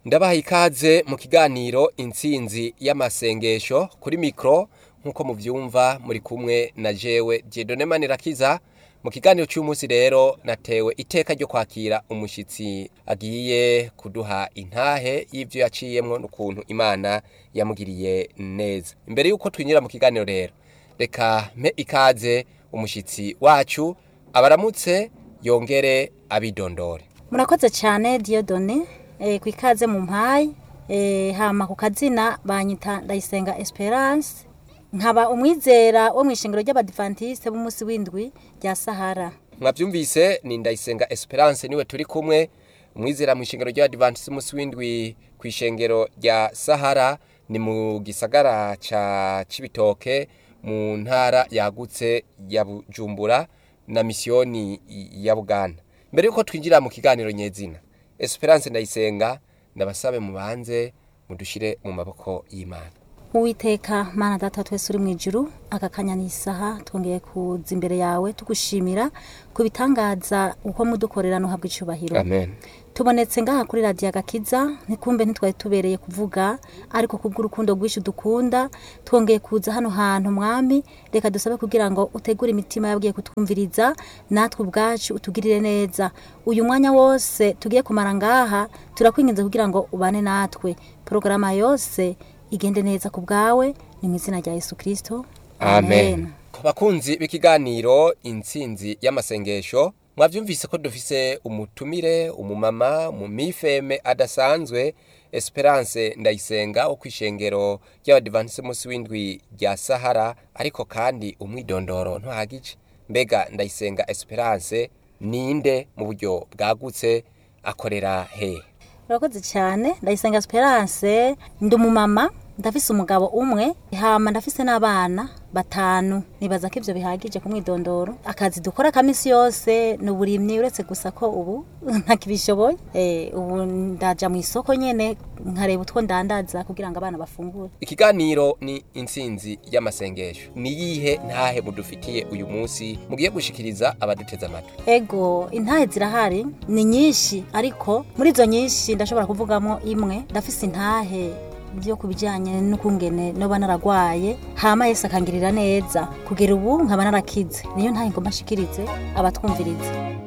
ndabaha ikaze mu kiganiro intsinzi y'amasengesho kuri mikoro nk'uko mubyumva muri kumwe na jewe Dieudonne Manirakiza mu kiganiro cy'umunsi rero natewe iteka ryo kwakira umushyitsi agiye kuduha intahe y'ibyo yaciyemwo n'ukuntu imana yamugiriye neza imbere y'uko twinjira mu kiganiro rero reka mpe ikaze umushyitsi wacu abaramutse yongere abidondore murakoze cyane Dieudonne eh, ku ikaze mu mpayi eh, hama ku kazina banyita ndayisenga esperance nkaba umwizera wo mu ishingiro ry'abadivantiste b'umunsi w'indwi rya sahara mwabyumvise ni ndayisenga esperance niwe turi kumwe umwizera mu ishengero ry'abadivantiste umunsi w'indwi ku ishengero rya sahara ni mu gisagara ca cibitoke mu ntara yagutse ya bujumbura na misiyoni ya buganda mbere yuko twinjira mu kiganiro nyezina esperance ndayisenga ndabasabe mubanze mudushire mu maboko y'imana uwiteka mana data twese uri mu ijuru aka kanya ni isaha twongeye kuza imbere yawe tugushimira ku bitangaza uko mudukorera nuhabwa icyubahiro amen tubonetse ngaha kuri radiyo agakiza ntikumbe ntitwari tubereye kuvuga ariko kubw'urukundo rwinshi dukunda twongeye kuza hano hantu mwami reka dusabe kugira ngo utegure imitima yabwiye kutwumviriza natwe ubwacu utugirire neza uyu mwanya wose tugiye kumara ngaha turakwinginze kugira ngo ubane natwe porogaramu yose igende neza ku bwawe ni mu izina rya yesu kirisito amen bakunzi b'ikiganiro intsinzi y'amasengesho mwabyumvise ko dufise umutumire umumama umumifeme adasanzwe esperance ndayisenga wo kwishengero ry'abadivantise munsi w'indwi rya sahara ariko kandi umwidondoro ntuhagije mbega ndayisenga esperance ninde mu buryo bwagutse akorera he urakoze cyane ndayisenga esperance ndi umumama ndafise umugabo umwe hama ndafise n'abana batanu nibaza ko ivyo bihagije ku mwidondoro akazi dukora kamisi yose ni uburimyi uretse gusa ko ubu ntakibishoboye eh, ubu ndaja mu isoko nyene nkareba utwo ndandaza kugira ngo abana bafungure ikiganiro ni intsinzi y'amasengesho ni yihe ntahe mudufitiye uyu munsi mugiye gushikiriza abaduteze amatwi ego intahe zirahari ni nyinshi ariko muri izo nyinshi ndashobora kuvugamo imwe ndafise intahe byo ku bijyanye n'ukungene noba naragwaye hama yese akangirira neza kugera ubu nkaba narakize niyo ntahe ngomba nshikirize abatwumviriza